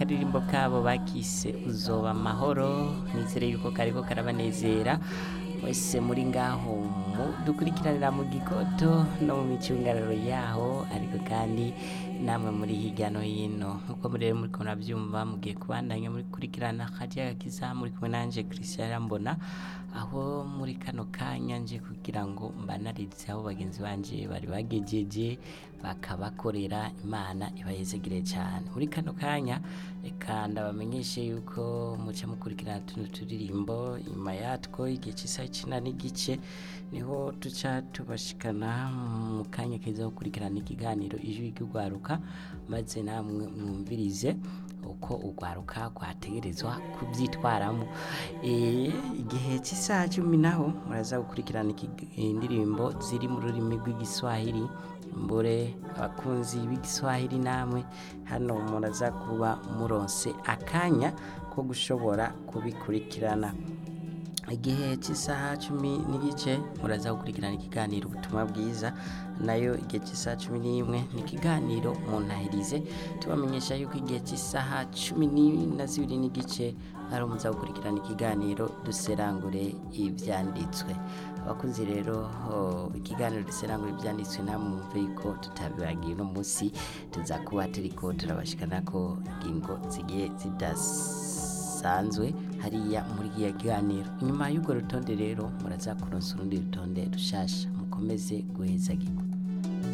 akaririmbo kabo bakise uzoba amahoro nizere yuko kariko karabanezera mwese muri ngaho mu dukurikiranira mu gigoto no mu micungararo yaho ariko kandi namwe muri hirya no hino nkuko muri rero muriko muravyumva mugiye kubandanya muri kurikirana kajya gakiza muri kumwe nanje Christian Rambona aho muri kano kanya nje kugira ngo mbanarize aho bagenzi banje bari bagejeje bakabakorera imana ibayezegere cyane muri kano kanya reka ndabamenyeshe yuko muca mukurikirana tuno turirimbo inyuma yatwo igihe cy'isaha icenda n'igice niho tuca tubashikana mu kanya keza ko gukurikirana ikiganiro ijwi ry'urwaruka maze namwe mwumvirize uko urwaruka rwategerezwa kubyitwaramo Eh, igihe cy'isaha cumi naho muraza gukurikirana iki- indirimbo ziri mu rurimi rw'igiswahili mbure abakunzi b'igiswahili namwe hano muraza kuba muronse akanya ko gushobora kubikurikirana igihe cy'isaha cumi n'igice muraza gukurikirana ikiganiro ubutumwa bwiza nayo igihe cy'isaha cumi n'imwe ni ikiganiro muntahirize tubamenyesha yuko igihe cy'isaha cumi ni- na zibiri n'igice ari umuza gukurikirana ikiganiro duserangure ibyanditswe abakunzi rero oh, ikiganiro duserangure ibyanditswe namwumve yuko tutabibagiye uno munsi tuza kuba turiko turabashikana ko ingingo zigiye zidasanzwe hariya muri iya kiganiro inyuma y'urwo rutonde rero muraza kuronsa urundi rutonde rushasha mukomeze guhezagirwa